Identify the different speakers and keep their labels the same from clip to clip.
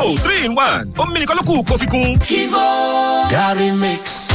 Speaker 1: Kivo three in one omi nìkan ló kù kó fi kún.
Speaker 2: Kivo Gary Mix.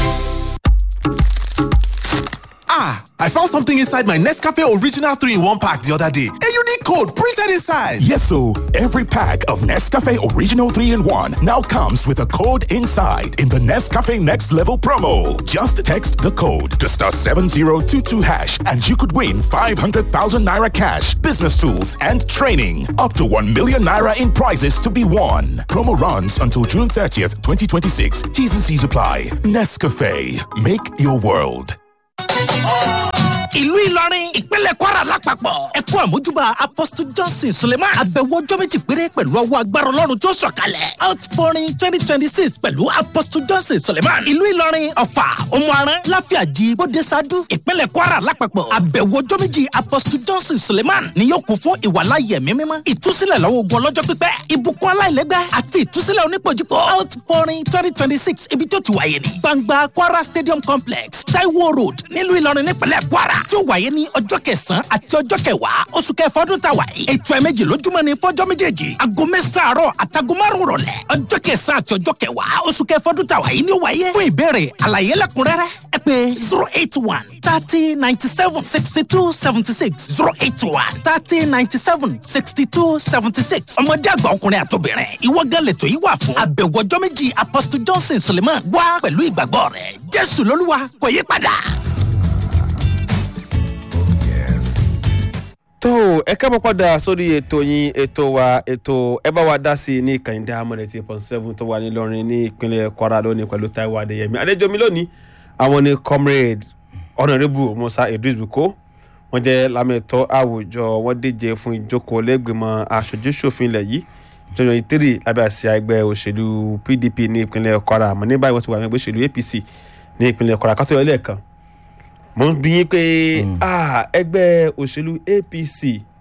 Speaker 3: Ah, I found something inside my Nescafe Original 3 in 1 pack the other day. A unique code printed inside.
Speaker 4: Yes, so every pack of Nescafe Original 3 in 1 now comes with a code inside in the Nescafe Next Level promo. Just text the code to star 7022 hash and you could win 500,000 naira cash, business tools, and training. Up to 1 million naira in prizes to be won. Promo runs until June 30th, 2026. T's and C's apply. Nescafe. Make your world.
Speaker 5: ìlú ìlọrin ìpínlẹ̀ kwara lápapọ̀ ẹ kú àmójúbà apostle johnson suleiman àbẹ̀wò ọjọ́ méjì péré pẹ̀lú ọwọ́ agbára ọlọ́run tó sọ̀kalẹ̀ outpouring twenty twenty six pẹ̀lú apostle johnson suleiman ìlú ìlọrin ọ̀fà òmùaran láfíàjì bódesadu ìpínlẹ̀ kwara lápapọ̀ àbẹ̀wò ọjọ́ méjì apostle johnson suleiman ni yóò kún fún ìwàláyé ẹ̀mí mímọ́ ìtúsílẹ̀ lọ́wọ́ ogun ọlọ́jọ́ pípẹ́ ìbùkún aláìlẹ́gbẹ́ àti ìtúsílẹ̀ onípojúpọ̀ outpouring twenty twenty six ibi tó ti wáyé ní gbangba kwara stadium complex taiwo road nílùú ìlọrin nípínlẹ̀ kwara tí ó wáyé ní ọjọ́ kẹsàn-án àti ọjọ́ kẹwàá oṣù kẹfà ọdún tá a wà yìí. ètò ẹ̀mẹ́jì lójúmọ́ ni fọ́jọ́ méjèèjì aago mẹ́sàn-án àárọ̀ àtàgọ́ márùn-ún rọ̀lẹ́ ọjọ́ kẹsàn-án àti ọjọ́ kẹwàá oṣù kẹfà ọdún tá a wà yìí ni ó wáyé. fún ìbéèrè àlàyé lẹ́kùnrẹ́rẹ́ ẹ pé zero eight one thirty ninety seven sixty two seventy six zero eight one thirty ninety seven sixty two seventy six ọmọdé àgbà ọkùnrin àtobìnrin ìwọ gan lẹ́tọ̀ yìí wà fún àbẹ̀wò ọjọ́ méjì apostle johnson suleiman wá pẹ̀lú ìgbàgbọ́ rẹ̀ jésù lolúwa kò yí padà.
Speaker 6: tó ẹ kẹ́ mọ́ padà sórí ètò yín ètò wa ètò ẹ bá wa dá sí i ní kàyíndé amọ̀lẹ̀ tí point seven tó wà nílọrin ní ìpínlẹ̀ kwara lónìí pẹ̀lú taiwo adéyẹmí àlejò mi lónìí àwọn ní comrade honourable musa idris buko wọ́n jẹ́ lámẹ̀tọ́ àwùjọ wọ́n díje fún ìjókòó lẹ́gbẹ̀mọ aṣojúṣòfin ilẹ̀ yìí jọjọ ìtírì lábẹ́ àsíá ẹgbẹ́ òṣèlú pdp ní ìpínlẹ̀ kwara àmọ́ ní báyìí wọ́n ti wà ní ẹgbẹ́ òṣèlú apc ní ìpínlẹ̀ kwara kátó yọ lẹ́ẹ̀kan mo ń bí yín pé ẹgbẹ́ òṣèlú apc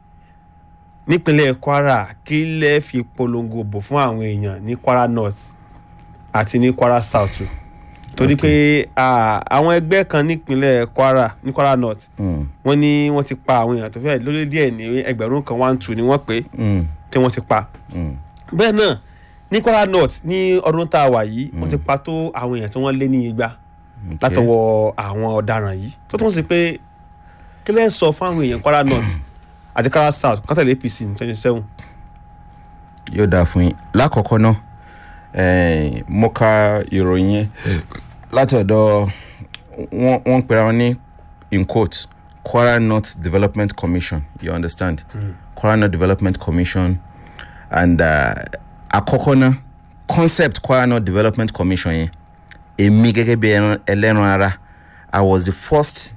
Speaker 6: nípínlẹ̀ kwara kí lẹ́ fi polongo bò fún àwọn èèyàn ní kwara north àti ní kwara south torí pé àwọn ẹgbẹ́ kan nípínlẹ̀ kwara ní kwara north wọ́n ní wọ́n ti pa àwọn èèyàn tó fẹ́ lórí díẹ̀ ní ẹgbẹ̀rún kan one two ni wọ́n pé tí wọ́n ti pa bẹ́ẹ̀ náà ní kwara north ní ọdún tá a wà yìí wọ́n ti pa tó àwọn èèyàn tí wọ́n lé ní igba látọwọ́ àwọn ọ̀daràn yìí tó tún sí pé kí lẹ́ sọ fún àwọn èèyàn kwara north àti kwara south kọ́tẹ̀lé apc ní twenty seven.
Speaker 7: yóò dáa fún yín lákọ̀ọ́kọ́ náà mo ka ìròyìn yẹn láti ọ̀dọ̀ wọ́n ń pera wọn ní in quote kwara north development commission you understand mm. kwara north development commission and àkọ́kọ́ náà concept kwara north development commission yẹn èmi gẹ́gẹ́ bí ẹlẹ́ran ara i was the first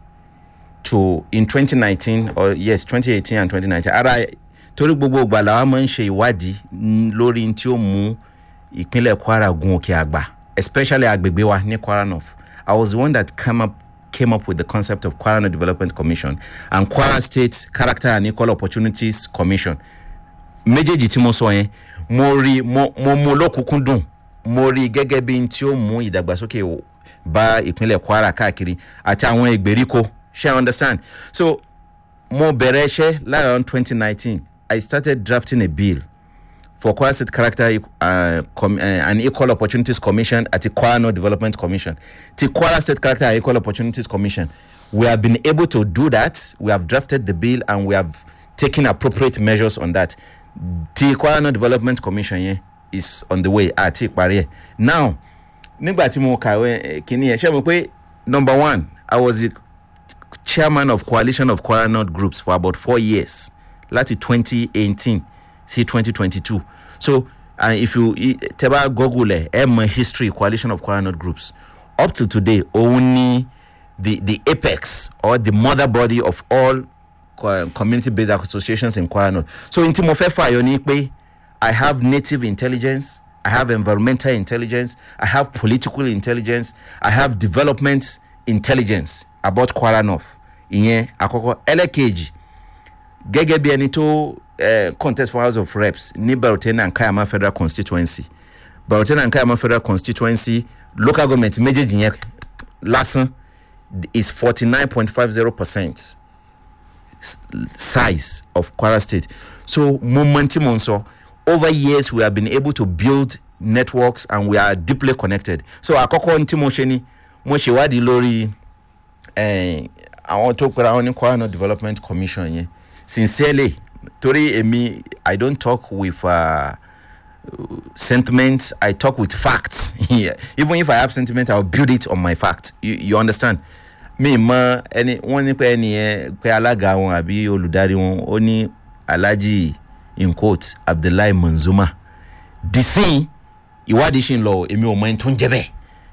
Speaker 7: to in twenty nineteen or yes twenty eighteen and twenty nineteen ara torí gbogbo ìgbà làwọn máa ń ṣe ìwádìí lórí tí ó mú ìpínlẹ̀ kwara gun òkè àgbà especially agbègbè wa ní kwara north i was the one that came up came up with the concept of kwara north development commission and kwara state character and equal opportunities commission méjèèjì tí mo sọ yẹn mo rí mo mú lókùnkúndùn mo rí gẹ́gẹ́ bí n tí ó mú ìdàgbàsókè bá ìpínlẹ̀ kwara káàkiri àti àwọn ìgbèríko ṣe i understand so mo bẹ̀rẹ̀ iṣẹ́ láàrin twenty nineteen i started drafting a bill for kwara state character uh, com, uh, and equal opportunities commission àti kwara north development commission ti kwara state character and equal opportunities commission we have been able to do that we have drafted the bill and we have taken appropriate measures on that ti kwara north development commission yẹn. Yeah, is on the way àti ìparí ẹ̀ now nígbà tí mo kàwé kínní ẹ̀ ṣe mo pé number one i was the chairman of coalition of kwara north groups for about four years láti twenty eighteen sí twenty twenty two so and if you tẹ bá google ẹ ẹ mọ history coalition of kwara north groups up to today òun ni the the apex or the mother body of all community based associations in kwara north so n tí mo fẹ́ fààyọ ni pé. I have native intelligence. I have environmental intelligence. I have political intelligence. I have development intelligence about Kwara North. Ìyẹn àkọ́kọ́ ẹlẹ́kejì gẹ́gẹ́ bí ẹni tó contest for House of Reps ní Barotena and Kayama Federal Constituency. Barotena and Kayama Federal Constituency local government méjèèjì yẹn lásán is forty nine point five zero percent size of Kwara State. So mo mọ tí mo ń sọ. over years we have been able to build networks and we are deeply connected so àkọ́kọ́ ní tí mo ṣe ni mo ṣèwádìí lórí eh, àwọn tó pera wọn ní kwara north development commission yẹn sincerely torí èmi i don't talk with uh, sentiments i talk with facts yeah. even if i have sentiment i will build it on my fact you, you understand mi mọ ẹni wọn ní pé ẹni yẹn pé alága wọn àbí olùdarí wọn ó ní alhaji in quote abdullahi manzuma disin ìwádìí ṣì ń lọ èmi ò mọ ẹni tó ń jẹ bẹ́ẹ̀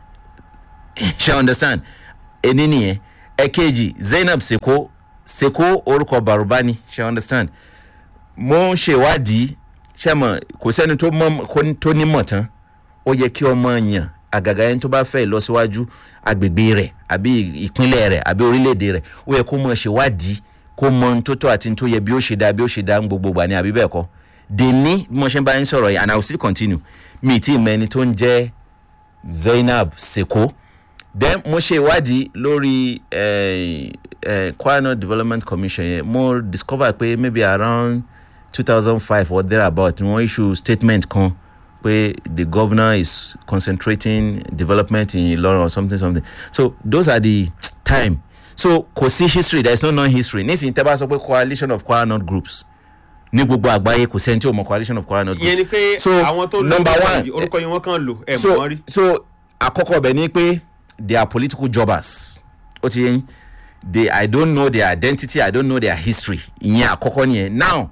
Speaker 7: ṣe understand ẹni nìyẹn ẹ̀kejì zainab seko seko orúkọ barubani ṣe understand mo ń ṣèwádìí ṣe mọ kò sẹ́ni tó mọ̀ kó- tó nímọ̀ tán ó yẹ kí ọmọ yàn àgàgà ẹni tó bá fẹ́ ìlọsíwájú agbègbè rẹ̀ àbí ìpínlẹ̀ rẹ̀ àbí orílẹ̀-èdè rẹ̀ ó yẹ kó mọ̀ ṣèwádìí kó mọ ohun tó tọ́ àti ohun tó yẹ bí ó ṣe dá bí ó ṣe dá ń gbogbo gbà ní àbí bẹ́ẹ̀ kọ́ dèní bí mo ṣe ń bá yín sọ̀rọ̀ yìí and i will still continue mi ì tí ì mọ ẹni tó ń jẹ́ zainab seko then mo ṣe ìwádìí lórí eh, eh, kwara north development commission yẹn mo discover pé maybe around two thousand five or thereabout ni wọ́n issue statement kan pé the governor is concentrating development in ilorin or something something so those are the time so kò sí history there is no non-history nísìnyí tẹ́ bá sọ pé coalition of kwara north groups ní gbogbo àgbáyé kò sẹ́ni tí ò mọ coalition of kwara north groups
Speaker 6: ìyẹn ni pé
Speaker 7: So,
Speaker 6: àwọn tó
Speaker 7: number one,
Speaker 6: yìí, orúkọ yìí wọ́n kàn lò ẹ̀ mọ̀
Speaker 7: so
Speaker 6: wọ́n rí.
Speaker 7: so àkọ́kọ́ ọbẹ̀ ni pé they are political jobbers ó ti yẹn they i don't know their identity i don't know their history ìyẹn àkọ́kọ́ nìyẹn now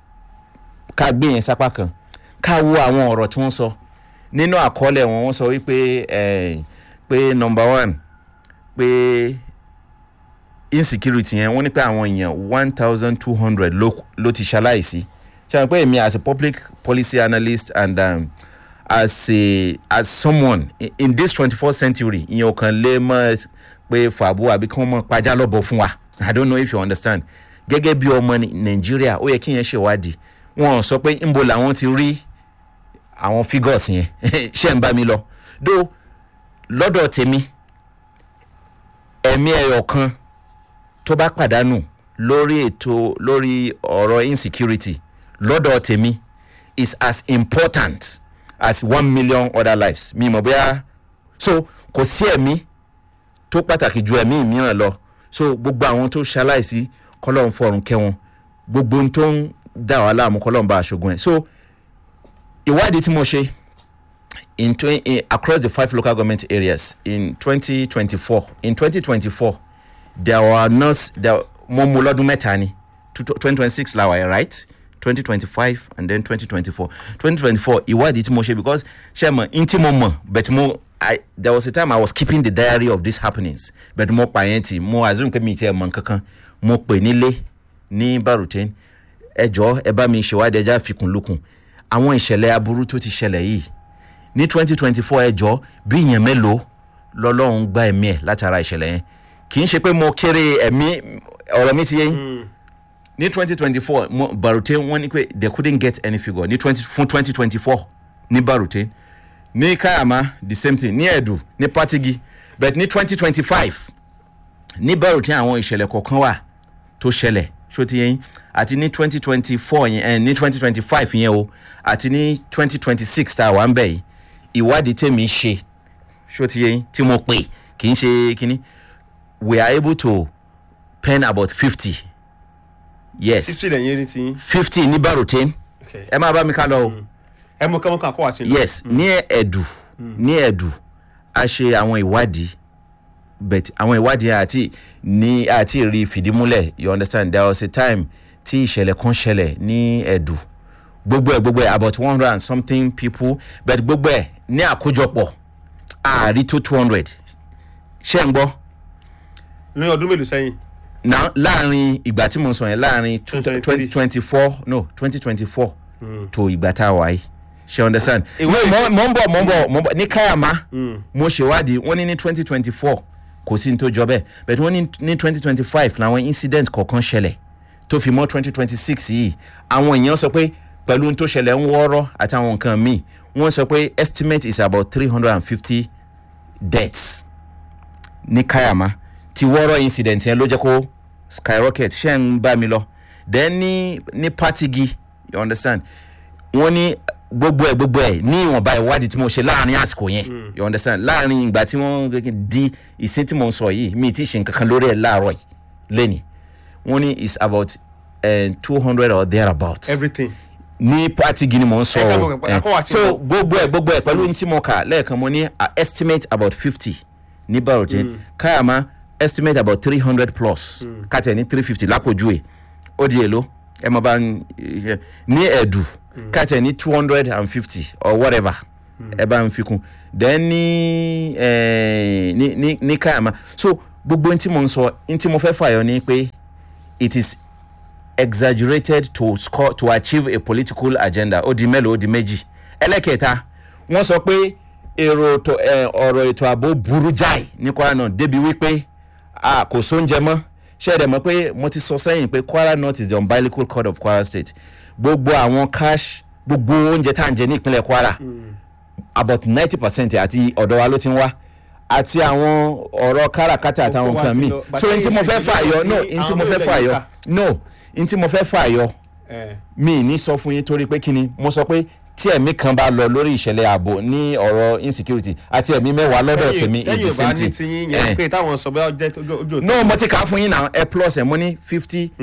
Speaker 7: ká gbé yẹn sápá kan ká wo àwọn ọ̀rọ̀ tí wọ́n sọ nínú àkọọ́lẹ̀ wọn wọ́n sọ wípé eh, pé number one pé insecurity yẹn wọ́n ní pé àwọn èèyàn one thousand two hundred ló ti ṣaláìsí ṣe àwọn pé èmi as a public policy analyst and um, as a as someone in, in this twenty first century ìyẹn ò kàn lè mọ pé fàbú àbí kí wọ́n mọ pajá lọ́bọ̀ fún wa i don't know if you understand gẹ́gẹ́ bí ọmọ Ní- nàìjíríà ó yẹ kí yẹn ṣèwádìí wọn sọ pé ńbo làwọn ti rí àwọn figures yẹn ṣé ń bá mi lọ dó lọ́dọ̀ tèmi ẹ̀mí ẹ̀yọ̀ kan tó bá pàdánù lórí ètò lórí ọ̀rọ̀ insecurity lọ́dọ̀ tèmi is as important as one million other lives mi mọ̀ bóyá so kò sí ẹ̀mí tó pàtàkì ju ẹ̀mí mìíràn lọ so gbogbo àwọn tó ṣaláìsí kọ́lọ́ ń fọrùn kẹ́ wọn gbogbo ohun tó ń dà wá láàmú kọ́lọ́ ń bá aṣogun ẹ̀ so ìwádìí tí mo ṣe in, twen- in across the five local government areas in twenty twenty four in twenty twenty four there were nurse there mo mu lọ́dún mẹ́ta ni twenty twenty six la wà yẹn right twenty twenty five and then twenty twenty four twenty twenty four ìwádìí tí mo ṣe because ṣe mọ̀ n tí mo mọ̀ but mo I, there was a time I was keeping the diary of these happenings but mo pa yẹn ti mo assume pé mi ti ẹ̀ mọ̀ nkankan mo pè nílé ní baruten ẹ jọ ẹ bá mi ṣèwádìí ẹja fikùn lukùn àwọn ìṣẹ̀lẹ̀ aburú tó ti ṣẹlẹ̀ yìí ní twenty twenty four ẹjọ́ bí ìyẹn mélòó lọ́lọ́run gba ẹ̀mí ẹ̀ látara ìṣẹ̀lẹ̀ yẹn kì í ṣe pé mo kéré ẹ̀mí ọ̀rọ̀ mi ti yé yín ní twenty twenty four barute wọ́n ní pé they couldn't get any figure ní twenty fún twenty twenty four ní barute ní kayama the same thing ní ẹ̀dù ní patigi but ní twenty twenty five ní barute àwọn ìṣẹ̀lẹ̀ kọ̀ọ̀kan wà tó ṣẹlẹ̀ ṣó ti yé yín àti ní twenty twenty four yẹn ẹ ní twenty twenty five yẹn o àti ní twenty twenty six tá a wà ń bẹ̀ yìí ìwádìí tèmi ṣe ṣó ti yé yín tí mo pè kì í ṣe kínní we are able to pen about fifty yes
Speaker 6: títí lẹ́yìn rí ti.
Speaker 7: fifty ní barotin
Speaker 6: Okay.
Speaker 7: ẹ máa bá mi ká lọ o
Speaker 6: ẹ mọ kọ́mọ́kọ́ àkọ́ àti lọ.
Speaker 7: yes ní ẹ̀dù ní ẹ̀dù a ṣe àwọn ìwádìí but àwọn ìwádìí àti ní àti rí fìdímúlẹ̀ you understand there was a time tí ìṣẹ̀lẹ̀ kan ṣẹlẹ̀ ní ẹ̀dù gbogbo ẹ̀ gbogbo ẹ̀ about one hundred and something people but gbogbo ẹ̀ ní àkójọpọ̀ ààrí tó two hundred ṣé ń gbọ́
Speaker 6: ní ọdún mélòó sẹ́yìn.
Speaker 7: na láàrin ìgbà tí mo sọ yẹn láàrin
Speaker 6: 2023.
Speaker 7: twenty twenty four no twenty twenty four to ìgbà tá a wà yìí ṣe understand.
Speaker 6: Ìwé
Speaker 7: mo mo ń bọ̀ mo ń bọ̀ mo ń bọ̀ ní káyàmá mo ṣèwádìí wọ́n ní ní twenty twenty four kò sí ní tó jọ bẹ́ẹ̀ but wọ́n ní ní twenty twenty five làwọn incident kọ̀ọ̀kan ṣẹlẹ̀ tó fi mọ́ twenty twenty six yìí àwọn èèyàn sọ pé pẹ̀lú ohun tó ṣẹlẹ̀ ń wọ́ọ́rọ́ àtàwọn nǹkan míì wọ́n sọ pé estimate is about three hundred and fifty deaths ní kayama ti wọ́rọ̀ incident yẹn ló jẹ́ kó skyrocket ṣe ń bá mi lọ then ní ní patigi you understand wọ́n ní gbogbo ẹ̀ gbogbo ẹ̀ ní ìwọ̀nba ìwádìí tí mo ṣe láàrin àsìkò yẹn you understand láàrin ìgbà tí wọ́n di ìsín tí mo ń sọ yìí mi ti ṣe nǹkan kan lórí ẹ̀ láàárọ̀ yìí lẹ́nìí wọ́n ní it's about two hundred or thereabout
Speaker 6: everything.
Speaker 7: ní pati gini mo ń sọ
Speaker 6: Ẹ ká
Speaker 7: o
Speaker 6: mọ̀ pé- ẹ kọ́ wá ti
Speaker 7: so
Speaker 6: mọ̀.
Speaker 7: gbogbo ẹ gbogbo ẹ pẹ̀lú ní tí mo kà lẹ́ẹ̀kan mo ní uh, estimate about fifty ní barotin káyàmá estimate about three hundred plus kàtẹ́ ní three fifty lápòjú ẹ̀ ó di èlò ẹ mọ̀ bá ń ṣe ní ẹ̀dù kàtẹ́ ní two hundred and fifty or whatever ẹ bá ń fi kún then ní eh, ní ní ní káyàmá so gbogbo ní tí mo ń sọ ní tí mo fẹ́ fàyọ ni pé it is exaggerated to score to achieve a political agenda ó di mélòó ó di méjì ẹlẹ́kẹta wọ́n sọ pé èrò ètò ẹ, ọ̀rọ̀ ètò ààbò burú jáì ní kwara náà débi wípé a kò sóúnjẹ mọ́ ṣé ẹ dẹ̀ mọ̀ pé mo ti sọ sẹ́yìn pé kwara north is the umbilical cord of kwara state gbogbo àwọn cash gbogbo oúnjẹ tá à ń jẹ ní ìpínlẹ̀ kwara about ninety percent àti ọ̀dọ̀ wa ló ti ń wá àti àwọn ọ̀rọ̀ káràkátà àtàwọn
Speaker 6: Gbogbo wa
Speaker 7: nǹkan
Speaker 6: ti
Speaker 7: míì
Speaker 6: lọ.
Speaker 7: so n tí mo fẹ́
Speaker 6: Bàtà
Speaker 7: fà yọ
Speaker 6: ìṣèjọba
Speaker 7: no
Speaker 6: tí
Speaker 7: n tí
Speaker 6: àwọn
Speaker 7: mo fẹ́
Speaker 6: olóògbé
Speaker 7: fà
Speaker 6: yìí
Speaker 7: yọ
Speaker 6: kà.
Speaker 7: no n tí mo fẹ́ fà yọ
Speaker 6: Eh,
Speaker 7: mi ní sọ fún yín torí pé kí ni mo sọ pé tí ẹ̀mí kan bá lọ lórí ìṣẹ̀lẹ̀ ààbò ní ọ̀rọ̀ insecurity àti ẹ̀mí mẹ́wàá lọ́dọ̀ tèmi is the
Speaker 6: tẹ́yìn ò bá
Speaker 7: same
Speaker 6: ní
Speaker 7: thing.
Speaker 6: ti yín
Speaker 7: Eh.
Speaker 6: yẹn pé táwọn sọ bẹ́ẹ̀ ọjọ́ ojú ojú
Speaker 7: no mo ti kà á fún yín náà ẹ plus ẹ mo ní fifty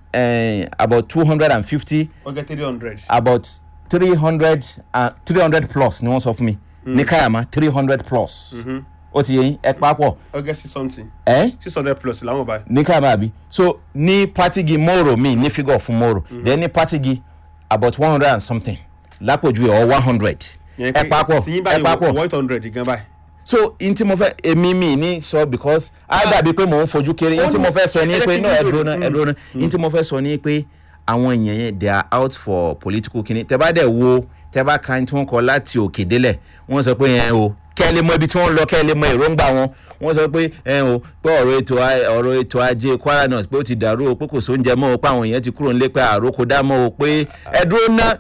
Speaker 7: about two hundred and fifty
Speaker 6: ọjọ́ three hundred.
Speaker 7: about three hundred three hundred plus ni wọ́n sọ fún mi ní káyàmá three hundred plus ó ti yẹ yín ẹ papọ̀
Speaker 6: ọjọ́ six something
Speaker 7: ẹ
Speaker 6: six hundred plus làwọn báyìí.
Speaker 7: ní káyàmá àbí so ní pátigi moro mi ní figure fún moro then ní pátigi about one hundred and something lápòjú ẹ̀ or one hundred
Speaker 6: Yẹn
Speaker 7: ẹ
Speaker 6: pé
Speaker 7: papọ̀
Speaker 6: tí yín
Speaker 7: ẹ
Speaker 6: báyìí
Speaker 7: papọ̀
Speaker 6: wọ eight hundred gan báyìí.
Speaker 7: so n tí mo fẹ́ èmi mi ní sọ because á dàbí pé mò ń fojú kéré n tí mo fẹ́ sọ ní
Speaker 6: Ẹ jẹ́
Speaker 7: pé
Speaker 6: kí n
Speaker 7: no ẹ
Speaker 6: dúró.
Speaker 7: dúró náà ẹ dúró náà n tí mo fẹ́ sọ ní pé àwọn èèyàn yẹn they are out for political kini tẹ bá dẹ̀ wo tẹ bá ka tí wọ́n kọ láti òkè délẹ̀ wọ́n sọ pé yẹn o kẹ́ ẹ lè mọ ibi tí wọ́n lọ kẹ́ ẹ lè mọ èròǹgbà wọn wọ́n sọ pé ẹ o pé ọ̀rọ̀ ètò a- ọ̀rọ̀ ètò ajé kwara north pé ó ti dàrú o pé kò sóúnjẹ mọ́ o pé àwọn èèyàn ti kúrò nílé pé àròkọ dá mọ́ o pé ẹ dúró ná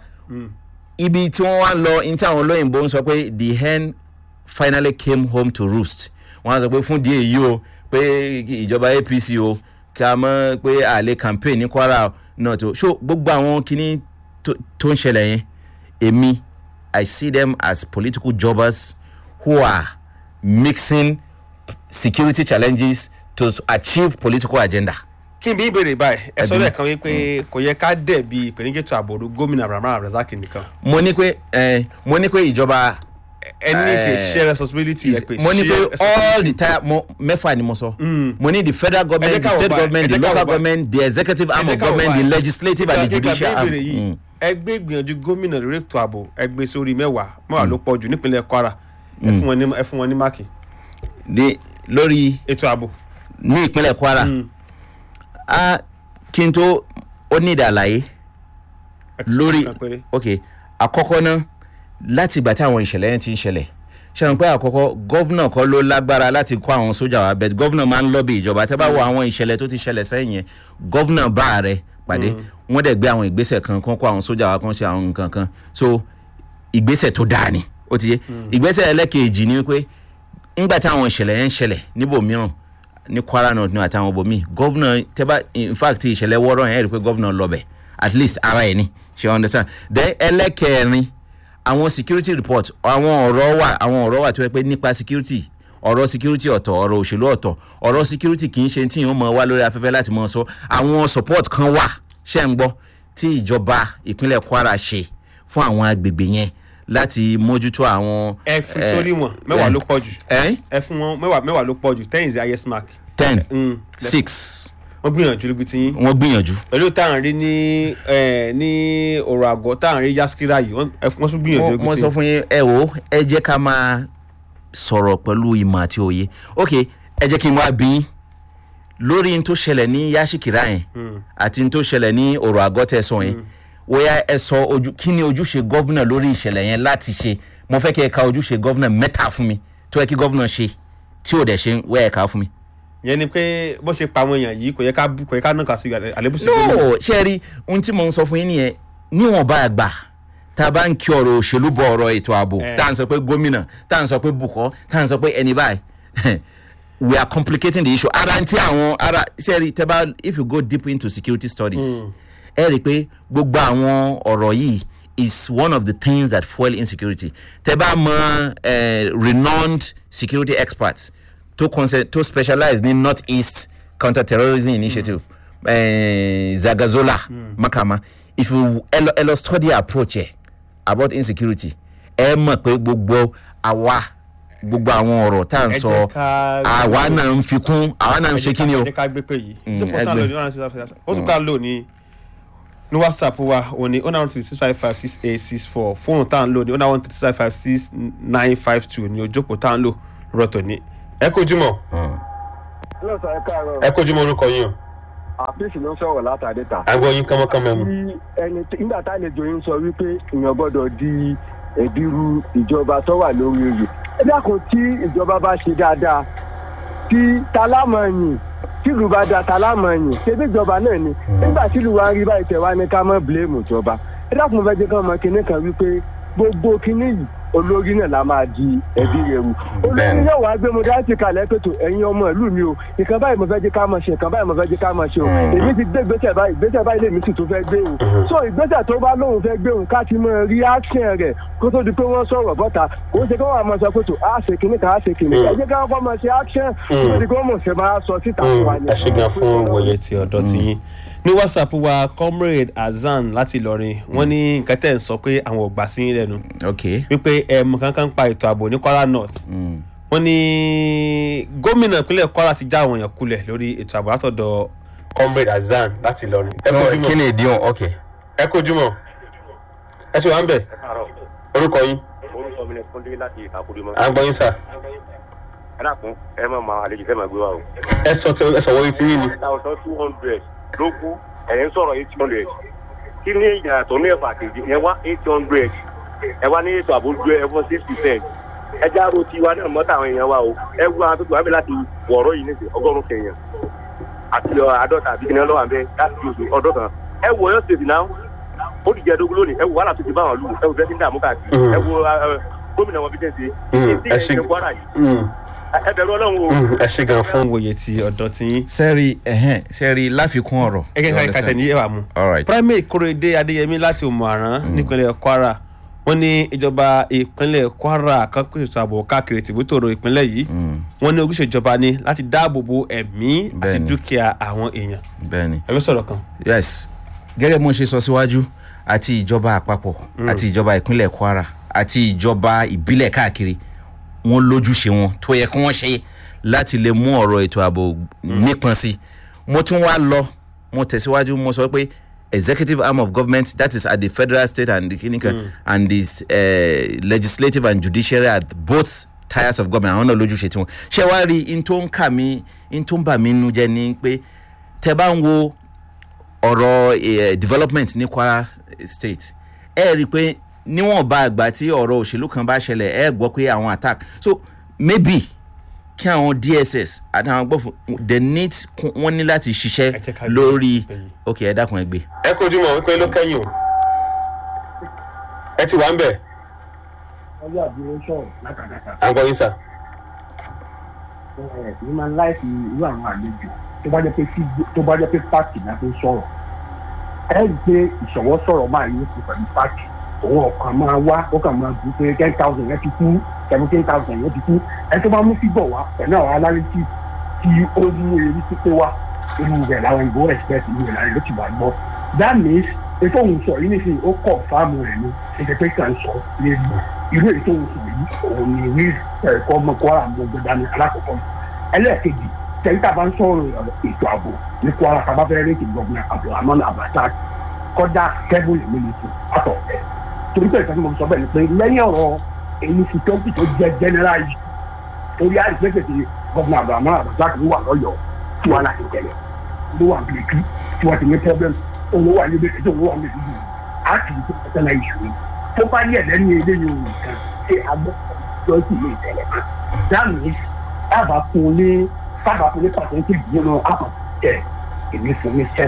Speaker 7: ibi tí wọ́n wá lọ ní tí àwọn olóyìnbó ń sọ pé the hen finally came home to roost wọ́n á sọ pé fún díẹ̀ yìí o pé ìjọba apc o kí a mọ̀ pé àlè campaign ní kwara náà tó so gbogbo àwọn kinní tó tó ń ṣẹlẹ̀ yẹn èmi i see them as political jobbers who are mixing security challenges to achieve political agenda.
Speaker 6: kí n bí ìbéèrè báyìí ẹ sọ
Speaker 7: Ẹbí.
Speaker 6: lẹ́ẹ̀kan wípé kò yẹ ká dẹ̀bi ìpèníjètò àbòrò gómìnà abraham abdulrasaq nìkan.
Speaker 7: mo ní pé ẹ mo ní pé ìjọba
Speaker 6: ẹni ṣe
Speaker 7: Eh,
Speaker 6: share responsibility ẹ pé
Speaker 7: mo ní
Speaker 6: share
Speaker 7: pé all the
Speaker 6: responsibility.
Speaker 7: time mo mẹ́fà ni mo sọ mo ní the federal
Speaker 6: Ẹ
Speaker 7: government
Speaker 6: jẹ́
Speaker 7: the
Speaker 6: ká wò
Speaker 7: state
Speaker 6: báyìí,
Speaker 7: government
Speaker 6: ẹ
Speaker 7: the
Speaker 6: jẹ́ ká wò
Speaker 7: local
Speaker 6: báyìí.
Speaker 7: government the executive arm
Speaker 6: Ẹ
Speaker 7: of
Speaker 6: jẹ́ ká wò
Speaker 7: government the
Speaker 6: báyìí.
Speaker 7: legislative and the
Speaker 6: Kíkà- kíkà
Speaker 7: judicial arm.
Speaker 6: béèrè yìí,
Speaker 7: Mm.
Speaker 6: ẹgbẹ́ ìgbìyànjú gómìnà lórí ètò ààbò ẹgbẹ́ sórí mẹ́wàá mẹ́wàá ló pọ̀ jù nípínlẹ̀ kwara ẹ fún wọn ní ẹ fún wọn ní máàkì
Speaker 7: ní lórí
Speaker 6: ètò ààbò.
Speaker 7: ní ìpínlẹ̀ kwara a kí n tó ó ní ìdàlàyé
Speaker 6: ẹ ti sọ
Speaker 7: lórí
Speaker 6: nǹkan péré.
Speaker 7: ok àkọ́kọ́ náà láti ìgbà tí àwọn ìṣẹ̀lẹ̀ yẹn ti ń ṣẹlẹ̀ ṣe wọn pé àkọ́kọ́ gọ́vnà kọ́ ló lágbára láti kó àwọn sójà wa bẹ́ẹ̀ gọ́vnà máa ń lọ́bì ìjọba tẹ́ bá wo àwọn ìṣẹ̀lẹ̀ tó ti ṣẹlẹ̀ sẹ́yìn yẹn gọ́vnà bá ààrẹ pàdé wọ́n dẹ̀ gbé àwọn ìgbésẹ̀ kan kan kó àwọn sójà wa kan ṣe àwọn nǹkan kan so ìgbésẹ̀ tó dáa ni ó ti yé ìgbésẹ̀ ẹlẹ́kejì ni pé ńgbà táwọn ìṣẹ̀lẹ̀ yẹn ń ṣẹlẹ̀ níbòmíràn ní kwara north ní àtàwọn ibòmíì gọ́vnà tẹ́bá in fact ìṣẹ̀lẹ̀ wọ́ọ́rọ́ yẹn rí i pé gọ́vnà lọ́bẹ̀ at least ara ẹ̀ ni ṣe understand then ẹlẹ́kẹrin àwọn security report àwọn ọ̀rọ̀ wà àwọn ọ̀rọ̀ wà tó yẹ pé nípa security ọ̀rọ̀ security ọ̀tọ̀ ọ̀rọ̀ òṣèlú ọ̀tọ̀ ọ̀rọ̀ security kì í ṣe tí yóò mọ wá lórí afẹ́fẹ́ láti mọ sọ àwọn support kan wà ṣẹ́ ń gbọ́ tí ìjọba ìpínlẹ̀ kwara ṣe fún àwọn agbègbè yẹn láti mójútó àwọn.
Speaker 6: ẹ fi sórí wọn mẹ́wàá ló pọ̀ jù
Speaker 7: ẹ
Speaker 6: ẹ fún wọn mẹ́wàá mẹ́wàá ló pọ̀ jù ten is the highest mark.
Speaker 7: ten
Speaker 6: Mm.
Speaker 7: six
Speaker 6: wọ́n gbìyànjú lóbi tí yín
Speaker 7: wọ́n gbìyànjú.
Speaker 6: pẹ̀lú tá à ń rí ní ẹ, ní ọ̀rọ̀ àgọ́ tá à ń rí yaskira yìí wọ́n ẹ fún- wọ́n tún gbìyànjú
Speaker 7: mo
Speaker 6: lóbi
Speaker 7: mo
Speaker 6: tí
Speaker 7: sọ
Speaker 6: yín.
Speaker 7: fún yín ẹ wo ẹ jẹ́ ká máa sọ̀rọ̀ pẹ̀lú ìmọ̀ àti òye ok ẹ jẹ́ kí n wá bí yín lórí n tó ṣẹlẹ̀ ní yashikira yẹn àti n tó ṣẹlẹ̀ ní ọ̀rọ̀ àgọ́ tẹ̀ sọ yẹn wọ́yá ẹ sọ ojú kí ni ojúṣe gọ́vnà lórí ìṣẹ̀lẹ̀ yẹn láti ṣe mo fẹ́ kí ẹ ka ojúṣe gọ́vnà mẹ́ta fún mi tó yẹ kí gọ́vnà ṣe tí ò dẹ̀ ṣe wẹ́ ẹ̀ ká fún mi.
Speaker 6: yẹn ni pé bó ṣe pa àwọn èèyàn yìí kò yẹ ká kò yẹ ká nàka sí àlébùsí gómìnà.
Speaker 7: no ṣe rí ohun tí mo ń sọ fún yín nìyẹn níwọ̀nba àgbà tá a bá ń kí ọ̀rọ̀ òṣèlú bọ̀ ọ̀rọ̀ ètò ààbò
Speaker 6: Eh.
Speaker 7: tá à ń sọ pé gómìnà tá à ń sọ pé bùkọ́ tá à ń sọ pé ẹni báyìí we are complicating the issue ara ti àwọn ara ṣe rí tẹ́ bá if you go deep into security studies ẹ rí i pé gbogbo àwọn ọ̀rọ̀ yìí is one of the things that fuel insecurity tẹ bá mọ eh, renowned security experts tó concern tó specialize ní north east counter-terrorism initiative eh, zagazola makama if you ẹ lọ ẹ lọ study approach ẹ about insecurity ẹ mọ̀ pé gbogbo àwa gbogbo àwọn ọ̀rọ̀ tá à ń
Speaker 6: Ẹ
Speaker 7: sọ
Speaker 6: jẹ́ ká-
Speaker 7: àwa náà ń fi kún àwa náà ń ṣe kí ni o.
Speaker 6: ẹ jẹ́ ká gbé pé yìí
Speaker 7: Mm,
Speaker 6: tó pọ̀ tá a lò
Speaker 7: ẹgbẹ́.
Speaker 6: ní one hundred six five ó tún ká lò ní ní whatsapp wa òun ni one three six five five six eight six four fóònù tá à ń lò ní one three six five six nine five two ní ojókòó tá à ń lò rọ̀tọ̀ ní. ẹ kojú mọ́
Speaker 8: lọ́sàn ẹ káàárọ̀
Speaker 6: ẹ kojú mọ́ orúkọ yín o
Speaker 8: àfíìsì ló ń sọ̀rọ̀ látàdé ta.
Speaker 6: àgbọ̀ yín kánmọ́kánmọ́ mu.
Speaker 8: tí ẹni tí- nígbà tá àlejò yín sọ wípé èèyàn gbọ́dọ̀ di ẹ̀bírú ìjọba tó wà lórí oyè. ẹ dákun tí ìjọba bá ṣe dáadáa tí talámọ̀yìn tìlú bá da talámọ̀yìn ṣebí ìjọba náà ni nígbà tìlú wa ń rí báyìí tẹ̀ wá ní ká mọ́ bíléèmù ìjọba. ẹ dákun fẹ́ jẹ́ kán mọ kinní kan wípé gbogbo kinní yìí olórí náà la máa di ẹbí rẹ wù olórí
Speaker 7: Bẹ́ẹ̀ni.
Speaker 8: náà wàá gbé mo dá sí kalẹ̀ pẹ̀tọ̀ ẹ̀yin ọmọ ìlú mi o ìkan báyìí mo fẹ́ jẹ́ ká máa ṣe ìkan báyìí mo fẹ́ jẹ́ ká máa ṣe o èmi ti gbé ìgbésẹ̀ báyìí ìgbésẹ̀ báyìí lèmi sì tún fẹ́ gbé o so ìgbésẹ̀ tó bá lóun fẹ́ gbé òun ká ti mọ reaction rẹ̀ kó tó di pé wọ́n sọ̀rọ̀ bọ́ta kó ṣe kí wọ́n máa sọ pẹ̀tọ̀ á ṣe kìíní kan á ṣe kìíní ẹ jẹ́ ká kọ́ máa ṣe action kó tó di pé wọ́n mọ̀ ṣe máa sọ síta fún wa ni.
Speaker 6: ẹ ṣe gan fún wòye ti ọ̀dọ́ ti yín ní whatsapp wa comrade hasan láti ìlọrin wọ́n ní nǹkan tẹ̀ ń sọ pé àwọn ò gbà sí yín lẹ́nu
Speaker 7: ok
Speaker 6: wípé ẹ̀mú kankan pa ètò ààbò ní kwara north
Speaker 7: mm.
Speaker 6: wọ́n ní gómìnà ìpínlẹ̀ kwara ti já àwọn èèyàn kulẹ̀ lórí ètò ààbò látọ̀dọ̀ comrade hasan láti ìlọrin ẹ kojú
Speaker 7: kí
Speaker 6: mọ́
Speaker 7: ni ìdíwọ̀n ok
Speaker 6: ẹ kojú mọ́ ẹ ṣe wà ń bẹ̀ orúkọ yín
Speaker 9: orúkọ mi ni kúndé láti ìkàkùdé mọ.
Speaker 6: à ń gbọ́ yín sà
Speaker 9: ẹ dàkún ẹ má máa àlejò fẹ́ máa gbé wa o.
Speaker 6: ẹ sọ tẹ ẹ sọ wọ́n ti yín ni
Speaker 9: thousand two hundred ló kú ẹ̀yìn sọ̀rọ̀ eight hundred kí ní ìyàtọ̀ ní ẹ̀fà kejì ẹ wá eight hundred ẹ wá ní ètò àbójú ẹ fún six percent ẹ já ro tiwa náà mọ́tà àwọn èèyàn wa o ẹ wú àwọn tó tó wá bẹ láti wọ̀ọ́rọ́ yìí nísìnyí ọgọ́rùn-ún kẹyàn àti ọ, àádọ́ta àbí kìnìún lọ́wọ́ àbẹ láti oṣù ọdún kan ẹ wọ ọyọ state náà ó ti jẹ ẹdógún lónìí ẹ wọ wàhálà tó ti bá wọn lù ẹ wọ bẹ́ẹ̀ ti ń dààmú káàkiri
Speaker 6: Mhm.
Speaker 9: ẹ wọ ẹ, gómìnà wọn bí tẹ̀ ṣe
Speaker 6: Mhm, ẹ ṣe-
Speaker 9: ẹ kwara yìí
Speaker 6: Mm,
Speaker 9: ẹ bẹ̀rù ọlọ́run o.
Speaker 6: mm, ẹ ṣe gan fún wòye ti ọ̀dọ́ ti yín
Speaker 7: sẹ́ẹ̀rì ẹ̀hẹ́n sẹ́ẹ̀rì láfikún ọ̀rọ̀.
Speaker 6: ẹ kẹ́
Speaker 7: You
Speaker 6: ká
Speaker 7: understand?
Speaker 6: ìkàtẹ̀ ní ẹ̀wà mu.
Speaker 7: all right
Speaker 6: primate korede adeyemi láti òmùaran nípínlẹ̀ kwara wọ́n ní ìjọba ìpínlẹ̀ kwara kan kó ètò ààbò káàkiri tìbútòrò ìpínlẹ̀ yìí
Speaker 7: Mm,
Speaker 6: wọ́n ní ojúṣe ìjọba ni láti dáàbò bo ẹ̀mí àti
Speaker 7: Bẹ́ẹ̀ni.
Speaker 6: dúkìá àwọn èèyàn
Speaker 7: bẹ́ẹ̀ni
Speaker 6: ẹ fẹ́ sọ̀rọ̀ kan.
Speaker 7: yes gẹ́gẹ́ bí mo ṣe sọ síwájú àti ìjọba àpapọ̀ àti ìjọba ìpínlẹ̀ kwara àti ìjọba ìbílẹ̀ káàkiri wọn lójúṣe wọn tó yẹ kí wọ́n ṣe láti lè mú ọ̀rọ̀ ètò ààbò nípọn sí mo tún wá lọ mo tẹ̀síwájú mo sọ pé executive arm of government that is at the federal state and the clinical mm. and the uh, legislative and judiciary at both tiers of government àwọn náà lójúṣe tiwọn ṣé wàá rí in tó ń kà mí in tó ń bà mí nínú jẹ́ ni pé tẹ bá ń wo ọ̀rọ̀ eh, development ní kwara state ẹ rí i pé níwọ̀nba àgbà tí ọ̀rọ̀ òṣèlú kan bá ṣẹlẹ̀ ẹ gbọ́ pé àwọn attack so maybe kí àwọn dss àti àwọn gbọ́fún the need kún- wọ́n ní láti
Speaker 6: Ẹ jẹ́
Speaker 7: ṣiṣẹ́
Speaker 6: ká gbé
Speaker 7: lórí
Speaker 6: ìpè yìí.
Speaker 7: ok ẹ dákun ẹ gbé.
Speaker 6: ẹ kojú mọ̀ wípé ló kẹ́yìn o ẹ ti wà ń bẹ̀
Speaker 10: ọjọ́ àbúrò sọ̀rọ̀ látàdàkà
Speaker 6: à ń gbọ́ yín sà.
Speaker 10: ẹ̀ ní máa ń láìsí irú àwọn àlejò tó bá jẹ́ pé tí- tó bá jẹ́ pé pààkì náà tó sọ̀rọ̀ ẹ rí i pé ìṣọ̀wọ́ sọ̀rọ̀ máa ní kú pẹ̀lú pààkì òun ọ̀kan máa wá ó kàn máa dùn pé ten thousand yẹn ti kú seventeen thousand yẹn ti kú ẹ tó bá mú fígọ̀ wá pẹ̀lú àwọn alárètí tí ó mú eré pípé wá irú rẹ̀ làwọn ìbò expect irú rẹ̀ làwọn ìbò ti wà gbọ́ that means ètò òun sọ yìí nísìnyí ó kọ̀ fáàmù rẹ̀ ní ẹ̀jẹ̀ kan sọ lérí irú ètò òun sọ yìí òun ni wí ẹ̀kọ́ ọmọ kwara gbogbo dání alákọ̀ọ́kọ́ ẹlẹ́ẹ̀kejì tẹ̀yìntà bá ń sọ̀rọ̀ ètò ààbò ní kwara kaba fẹ́ rẹ́ẹ̀kì gọ́ọ̀nà abdulhamid abata kọjá kẹ́bùlì mílíọ̀tì àtọ̀ ẹ̀ torí pé ìtọ́jú mo sọ bẹ́ẹ̀ ni pé lẹ́yìn ọ̀rọ̀ èyí fi tó tó jẹ́ general yìí torí àìsèkèsè gọ́ọ̀nà abdulhamid abata ló wà lọ́yọ̀ọ́ tí wọ́n láti tẹ̀lé ló wà bìrìkì tí wọ́n ti ní problem owó wà níbi ètò owó wà níbi ìlú á kì í tó tẹ́lẹ̀ ìṣòro tó bá yẹ lẹ́nu eléyìí òun nìkan ṣé agbẹ́sọ̀ sí ilé ìtẹ̀lẹ̀ kan dáàmì dábàá fún un ní sábàá fún un ní pàṣẹ́ntì nínú àpò tẹ̀ èmi fún mi seven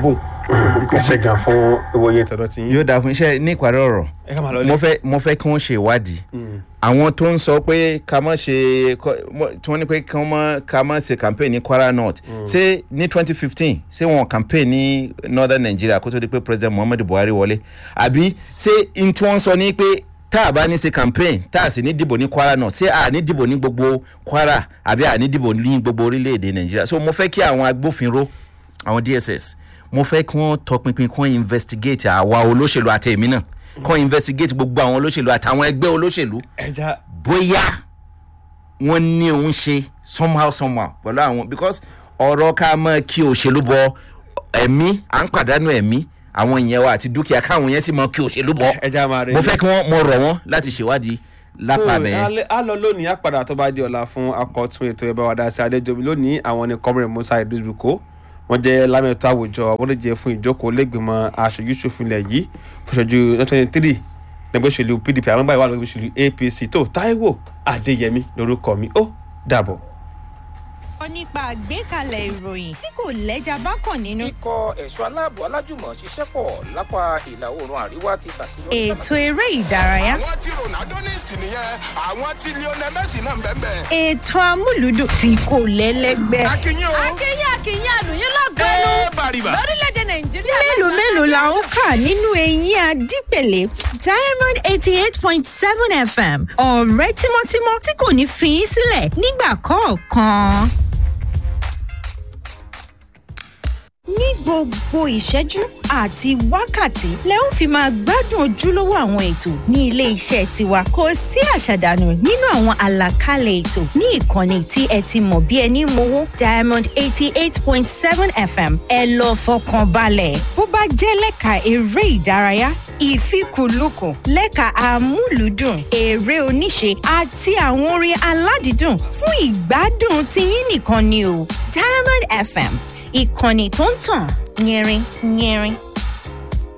Speaker 6: ẹ ṣe gan fún ìwòye tọ̀dọ̀ tí yín.
Speaker 7: yóò dáa fún iṣẹ́ ní ìparí ọ̀rọ̀
Speaker 6: ẹ ká máa lọ
Speaker 7: mo
Speaker 6: lé.
Speaker 7: fẹ́ mo fẹ́ kí wọ́n ṣe ìwádìí àwọn tó ń sọ pé ká má ṣe kọ- mọ- tí wọ́n ní pé kí wọ́n má- ká má ṣe campaign ní kwara north ṣé ní twenty fifteen ṣé wọn campaign ní northern nigeria kó tó di pé president muhammadu buhari wọlé àbí ṣé n tí wọ́n sọ ní pé tá a bá ní ṣe campaign tá a sì ní dìbò ní kwara north ṣé a ní dìbò ní gbogbo kwara àbí a ní dìbò ní gbogbo orílẹ̀-èdè nàìjíríà so mo fẹ́ kí àwọn agbófinró àwọn dss mo fẹ́ kí wọ́n tọpinpin kí wọ́n investigate àwa olóṣèlú àti èmi náà kí wọ́n investigate gbogbo àwọn olóṣèlú àtàwọn ẹgbẹ́ olóṣèlú
Speaker 6: ẹja
Speaker 7: bóyá wọ́n ní òun ṣe somehow somehow pẹ̀lú àwọn because ọ̀rọ̀ ká mọ̀ kí òṣèlú bọ ẹ̀mí à ń pàdánù ẹ̀mí àwọn ìyẹn wa àti dúkìá káwọn yẹn sì mọ kí òṣèlú bọ
Speaker 6: ẹja máa rẹ
Speaker 7: mo fẹ́ kí wọ́n mo rọ̀ wọ́n láti ṣèwádìí lápá bẹ́ẹ̀.
Speaker 6: a lọ lónìí á padà tó bá di ọ̀la fún akọ̀tún ètò ẹ̀bá wa dáṣẹ́ adéjọbi lónìí àwọn ní kọ́mìnrin musa idrisbuko wọ́n jẹ́ lámẹ́tọ́ àwùjọ wọ́n lè jẹ́ fún ìjókòó lẹ́gbìmọ̀ aṣojú ṣòfin ilẹ̀ yìí fúnṣojú twenty three lẹ́gbẹ́ òṣèlú pdp àwọn báyìí wà lọ́gbẹ́ òṣèlú apc tó taiwo adéyẹmí lórúkọ mi ó dàbọ̀.
Speaker 11: ọ nípa àgbékalẹ̀ ìròyìn tí kò lẹ́jà bákan nínú.
Speaker 12: ikọ̀ ẹ̀ṣọ́ aláàbò alájùmọ̀ ṣiṣẹ́ pọ̀ lápá ìlà oòrùn àríwá ti ṣàṣeyọrí.
Speaker 11: ètò eré ìdárayá.
Speaker 13: àwọn tí ronaldo ní ìsìn nìyẹn àwọn tí lionel messi náà ń bẹ́ẹ̀ bẹ́ẹ̀.
Speaker 11: ètò amúlùdùn tí kò lẹ́lẹ́gbẹ́.
Speaker 13: akínyìn o.
Speaker 14: akínyìn akínyìn àlùyìn lọ́gọ́nù
Speaker 13: ẹ bàrìbà.
Speaker 14: lórílẹ̀‐èdè nàìjíríà.
Speaker 11: mélòó mélòó la ń kà nínú eyín adípèlé diamond eighty eight point seven fm ọ̀rẹ́ tímọ́tímọ́ tí kò ní fi í sílẹ̀ nígbà kọ̀ọ̀kan. ní gbogbo ìṣẹ́jú àti wákàtí lẹ ń fi máa gbádùn ojúlówó àwọn ètò ní ilé iṣẹ́ tiwa kò sí àṣàdànù nínú àwọn àlàkalẹ̀ ètò ní ìkànnì tí ẹ ti mọ̀ bí ẹni mowó diamond eighty eight point seven fm ẹ lọ fọkàn balẹ̀ bó bá jẹ́ lẹ́ka eré ìdárayá ìfikùnlukùn lẹ́ka amúlùúdùn eré oníṣe àti àwọn orin aládìídùn fún ìgbádùn tiyín nìkan ni o diamond fm ìkànnì tó ń tàn yẹrin yẹrin.